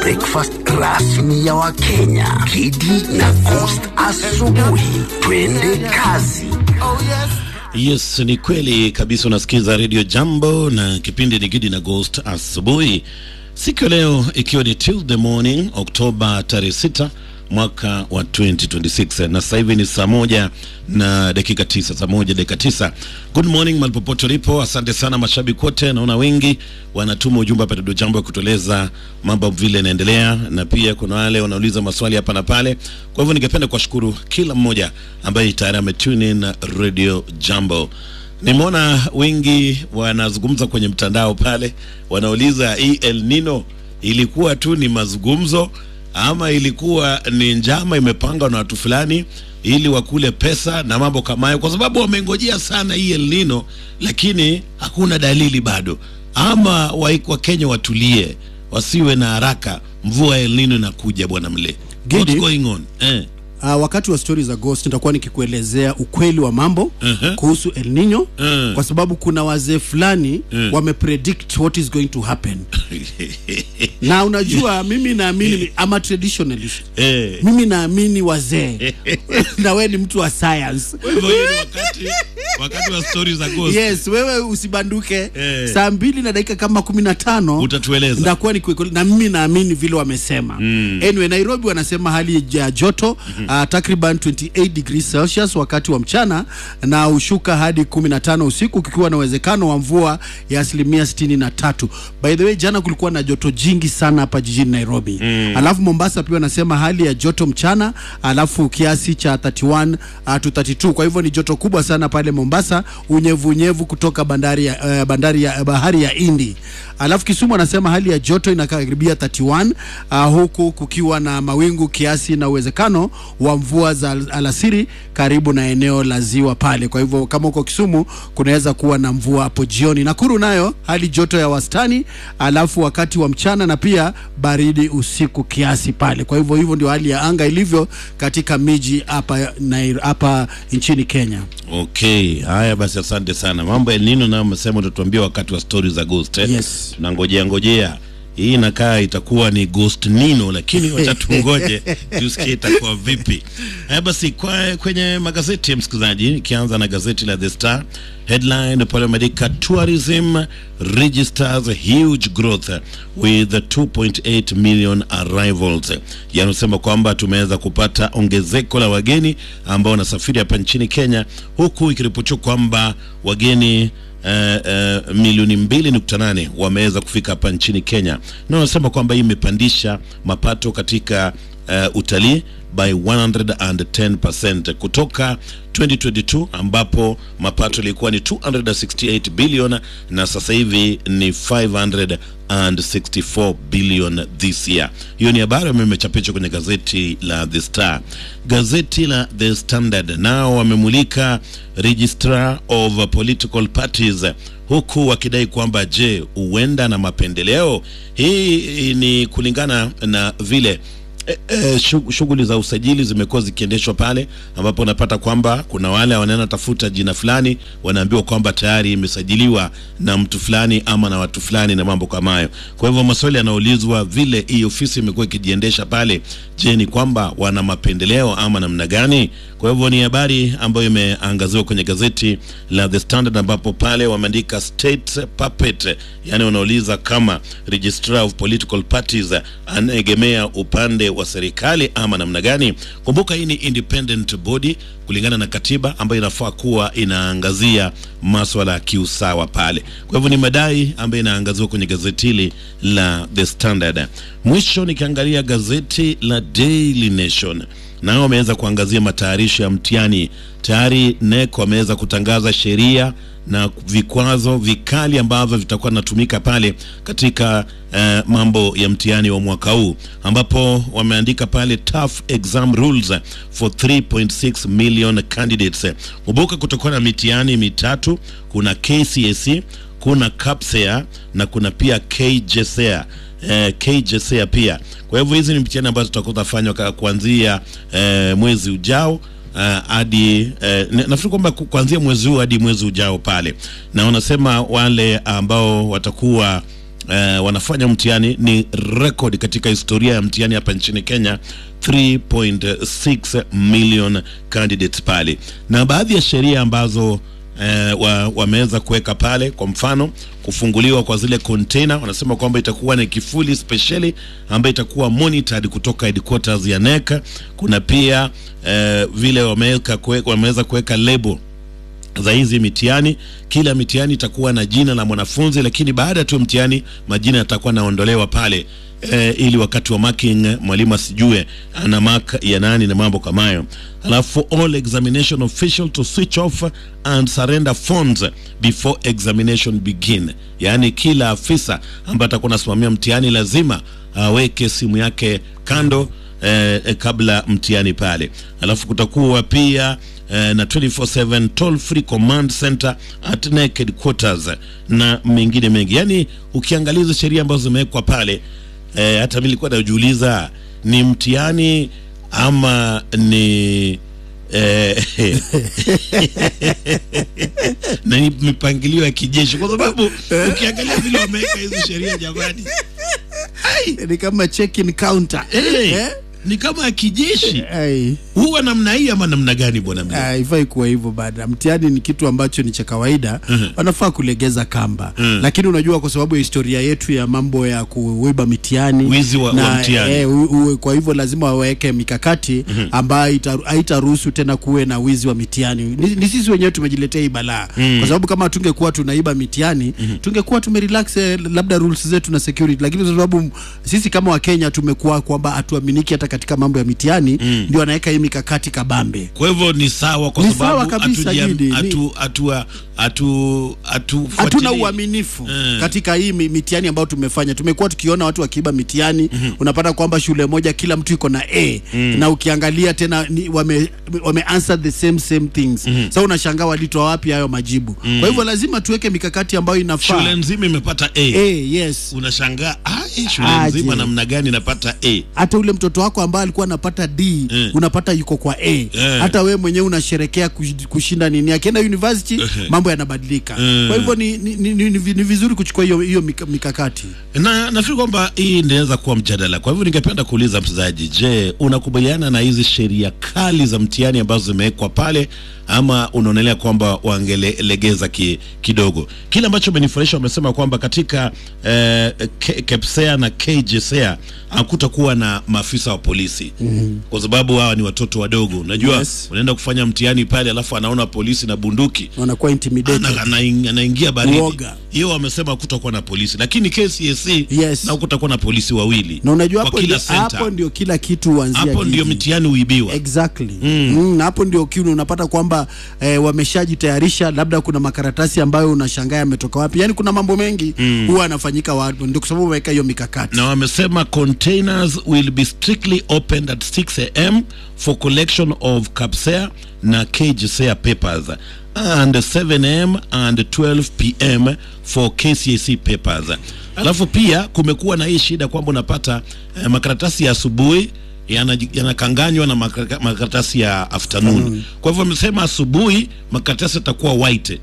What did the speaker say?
breakfast rasmi ya Wakenya. Kidi na Coast asubuhi. Twende kazi. Yes, ni kweli kabisa. Unasikiza Radio Jambo na kipindi ni Gidi na Ghost asubuhi, siku ya leo ikiwa ni Tuesday morning Oktoba tarehe 6 mwaka wa 2026 na sasa hivi ni saa moja na dakika tisa, saa moja dakika tisa. Good morning malipopote ulipo, asante sana mashabiki wote. Naona wengi wanatuma ujumbe hapa Radio Jambo ya kutueleza mambo vile yanaendelea, na pia kuna wale wanauliza maswali hapa na pale. Kwa hivyo ningependa kuwashukuru kila mmoja ambaye tayari ametune in Radio Jambo. Nimeona wengi wanazungumza kwenye mtandao pale, wanauliza hii El Nino ilikuwa tu ni mazungumzo ama ilikuwa ni njama imepangwa na watu fulani ili wakule pesa na mambo kama hayo, kwa sababu wamengojea sana hii El Nino, lakini hakuna dalili bado. Ama Wakenya watulie, wasiwe na haraka, mvua ya El Nino inakuja bwana mle. Gidi. What's going on? Eh. Uh, wakati wa stori za Ghost nitakuwa nikikuelezea ukweli wa mambo Mhm. kuhusu El Nino Mm. kwa sababu kuna wazee fulani Mm. wamepredict what is going to happen na unajua mimi naamini I'm a traditionalist Eh. mimi naamini wazee na wewe ni mtu wa science Kwa hivyo hii ni wakati wakati wa stories za ghost. yes wewe usibanduke Eh. saa mbili na dakika kama kumi na tano Utatueleza. ndakuwa ni kweli- na mimi naamini vile wamesema anyway nairobi wanasema hali ya joto uh, takriban 28 degrees celsius wakati wa mchana na ushuka hadi 15 usiku kukiwa na uwezekano wa mvua ya asilimia 63 by the way jana kulikuwa na joto jingi sana hapa jijini nairobi alafu mombasa pia wanasema hali ya joto mchana alafu kiasi cha 31 uh, to 32 kwa hivyo ni joto kubwa sana pale mombasa unyevunyevu kutoka bandari ya, uh, bandari ya bahari ya hindi alafu kisumu anasema hali ya joto inakaribia 31 uh, huku kukiwa na mawingu kiasi na uwezekano wa mvua za al- alasiri karibu na eneo la ziwa pale kwa hivyo kama uko kisumu kunaweza kuwa na mvua hapo jioni nakuru nayo hali joto ya wastani alafu wakati wa mchana na pia baridi usiku kiasi pale kwa hivyo hivyo ndio hali ya anga ilivyo katika miji hapa Nai- hapa nchini kenya Okay, haya basi, asante sana. Mambo ya El Nino nayo umesema utatuambia wakati wa stories za ghost eh? Yes. Tunangojea ngojea hii inakaa itakuwa ni ghost nino, lakini wacha tungoje tusikie itakuwa vipi. Haya basi, kwa kwenye magazeti ya msikilizaji, ikianza na gazeti la The Star headline pale wameandika tourism registers huge growth with 2.8 million arrivals, yanasema kwamba tumeweza kupata ongezeko la wageni ambao wanasafiri hapa nchini Kenya, huku ikiripotiwa kwamba wageni Uh, uh, milioni mbili nukta nane wameweza kufika hapa nchini Kenya, na wanasema kwamba hii imepandisha mapato katika uh, utalii by 110% kutoka 2022 ambapo mapato ilikuwa ni 268 billion na sasa hivi ni 564 billion this year. Hiyo ni habari ambayo imechapishwa kwenye gazeti la The Star. Gazeti la The Standard nao wamemulika registrar of political parties huku wakidai kwamba je, huenda na mapendeleo. Hii ni kulingana na vile E, e, shug- shughuli za usajili zimekuwa zikiendeshwa pale ambapo unapata kwamba kuna wale wanaenda tafuta jina fulani, wanaambiwa kwamba tayari imesajiliwa na mtu fulani ama na watu fulani na mambo kama hayo. Kwa hivyo maswali yanaulizwa vile hii ofisi imekuwa ikijiendesha pale, je, ni kwamba wana mapendeleo ama namna gani? Kwa hivyo ni habari ambayo imeangaziwa kwenye gazeti la The Standard ambapo pale wameandika state puppet, yani wanauliza kama registrar of political parties anaegemea upande wa serikali ama namna gani. Kumbuka hii ni independent body kulingana na katiba ambayo inafaa kuwa inaangazia maswala ya kiusawa pale. Kwa hivyo ni madai ambayo inaangaziwa kwenye gazeti hili la The Standard. Mwisho nikiangalia gazeti la Daily Nation nao wameweza kuangazia matayarisho ya mtihani. Tayari NEC wameweza kutangaza sheria na vikwazo vikali ambavyo vitakuwa vinatumika pale katika eh, mambo ya mtihani wa mwaka huu, ambapo wameandika pale tough exam rules for 3.6 million candidates. Kumbuka kutakuwa na mitihani mitatu, kuna KCSE, kuna KPSEA na kuna pia KJSEA eh, KJSEA pia. Kwa hivyo hizi ni mtihani ambazo tutakuwa tunafanywa ka- kuanzia eh, mwezi ujao uh, hadi uh, nafikiri kwamba ku- kuanzia mwezi huu hadi mwezi ujao pale, na wanasema wale ambao watakuwa eh, wanafanya mtihani ni record katika historia ya mtihani hapa nchini Kenya 3.6 million candidates pale, na baadhi ya sheria ambazo eh, wa, wameweza kuweka pale, kwa mfano kufunguliwa kwa zile container, wanasema kwamba itakuwa ni kifuli spesheli ambayo itakuwa monitored kutoka headquarters ya NEC. Kuna pia eh, vile wameweka kue- wameweza kuweka label za hizi mitihani. Kila mitihani itakuwa na jina la mwanafunzi, lakini baada tu mtihani majina yatakuwa naondolewa pale e, ili wakati wa marking mwalimu asijue ana mark ya nani na mambo kama hayo. Alafu all examination official to switch off and surrender phones before examination begin, yaani kila afisa ambaye atakuwa anasimamia mtihani lazima aweke simu yake kando eh, eh, kabla mtihani pale. Alafu kutakuwa pia eh, na 24/7 toll free command center at NEC headquarters na mengine mengi. Yani ukiangalia hizo sheria ambazo zimewekwa pale eh, hata mimi nilikuwa najiuliza ni mtihani ama ni eh, na ni mipangilio ya kijeshi, kwa sababu ukiangalia vile wameweka hizo sheria jamani, ni kama check-in counter eh, Eh? ni kama ya kijeshi. Ai, Huwa namna hii ama namna gani bwana mzee? haifai kuwa hivyo bada. Mtihani ni kitu ambacho ni cha kawaida, wanafaa kulegeza kamba. Mhm. Lakini unajua, kwa sababu ya historia yetu ya mambo ya kuiba mitihani Wizi wa- wa mtihani. eh, u, u, kwa hivyo lazima waweke mikakati ambayo ita- haitaruhusu tena kuwe na wizi wa mitihani. Ni, ni sisi wenyewe tumejiletea hii balaa kwa sababu kama tungekuwa tunaiba mitihani tungekuwa tumerelax eh, labda rules zetu na security, lakini kwa sababu m- sisi kama Wakenya tumekuwa kwamba hatuaminiki hata katika mambo ya mitihani, ndio wanaweka hii mikakati kabambe. Kwa hivyo ni sawa kwa Ni sawa sababu kabisa, hatuja- Gidi, ni- hatu- hatua- hatu- hatu- hatuna fuatilii. uaminifu Eh. katika hii mi- mitihani ambayo tumefanya. Tumekuwa tukiona watu wakiiba mitihani unapata kwamba shule moja kila mtu iko na A na ukiangalia tena ni, wame, wame answer the same same things sasa unashangaa walitoa wapi hayo majibu kwa hivyo lazima tuweke mikakati ambayo inafaa shule nzima imepata A. A, yes Unashangaa ah, hii shule Aje. nzima namna gani inapata A? hata ule mtoto wako ambaye alikuwa anapata D Eh. unapata yuko kwa A Eh. hata wewe mwenyewe unasherekea kush- kushinda nini akienda university mambo yanabadilika Eh. kwa hivyo ni, ni, ni, ni, ni vizuri kuchukua hiyo hiyo mika- mikakati na nafikiri kwamba hii inaweza kuwa mjadala. Kwa hivyo ningependa kuuliza mchezaji, je, unakubaliana na hizi sheria kali za mtihani ambazo zimewekwa pale ama unaonelea kwamba wangelegeza ki, kidogo? Kile ambacho umenifurahisha, wamesema kwamba katika eh, K- KEPSEA na KJSEA hakutakuwa na maafisa wa polisi kwa sababu hawa ni watoto wadogo. Unajua Yes. unaenda kufanya mtihani pale, alafu anaona polisi na bunduki wanakuwa intimidated ana- anaing- anaingia baridi. Uoga. Hiyo wamesema kutakuwa na polisi, lakini KCSE Yes. na kutakuwa na polisi wawili na unajua kwa hapo kila ndio, center. hapo ndio kila kitu huanzia Hapo ndio Gigi. mitihani huibiwa. exactly mm. na hapo ndio kiu unapata kwamba eh, wameshajitayarisha labda kuna makaratasi ambayo unashangaa yametoka wapi yani kuna mambo mengi huwa yanafanyika watu ndio kwa sababu wameweka hiyo mikakati na wamesema containers will be strictly opened at 6 am for collection of KAPSEA na KJSEA papers and 7 am and 12 pm for KCSE papers. Alafu pia kumekuwa na hii shida kwamba unapata eh, makaratasi ya asubuhi yanaji- yanakanganywa na makara- makaratasi ya afternoon. Kwa hivyo wamesema asubuhi makaratasi yatakuwa white